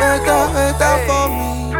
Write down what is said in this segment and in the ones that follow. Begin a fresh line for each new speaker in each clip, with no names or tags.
better, better for me.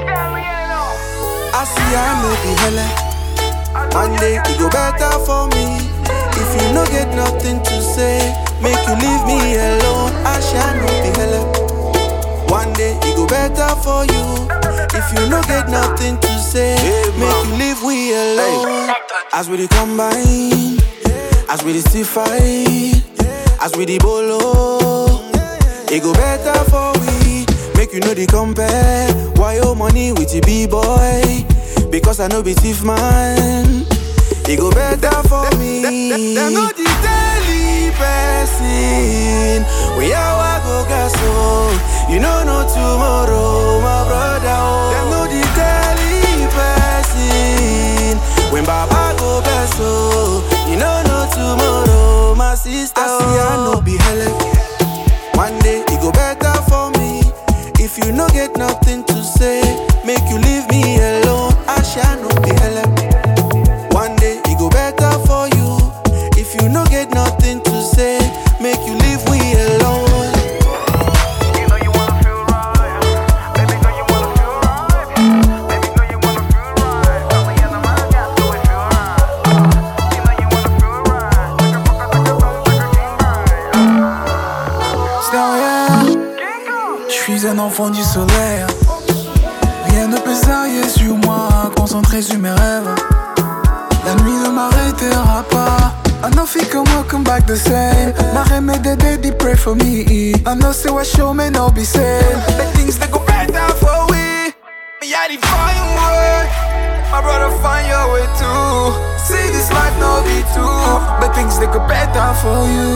I see I know be hella. One day it go better for me. If you no get nothing to say, make you leave me alone. I shall not be hella. One day it go better for you. If you no get nothing to say, make you leave we alone. As we dey combine, as we dey still fight, as we dey bolo, it go better for we. Make you know the compare. Why your money with the b-boy? Because I know be thief man. It go better for me. Them know the daily person. We are go gas so You know no tomorrow, my brother. Oh. Them know the daily person. When Baba go best so You know no tomorrow, my sister. I see I know be hella. One day it go better for me. If you no get nothing to say, make you leave me alone. I shall not be hella. One day it go better for you. If you no get nothing to say, make you leave we alone.
You know you wanna feel right. Baby, know you wanna feel right. Baby, know you wanna feel right. Tell me in the mind, yeah, so we feel right. You know you wanna feel right. Like a fucker, like a dog, like a king, right?
Sérieux, je suis un enfant du soleil. Rien ne peut s'arrêter sur moi, concentré sur mes rêves. La nuit ne m'arrêtera pas. I know fi come welcome back the same. My remedy daddy pray for me. I know say what show me no be same. The things that go better for we. Me I define way. My brother find your way too. See this life no be true. But things that go better for you.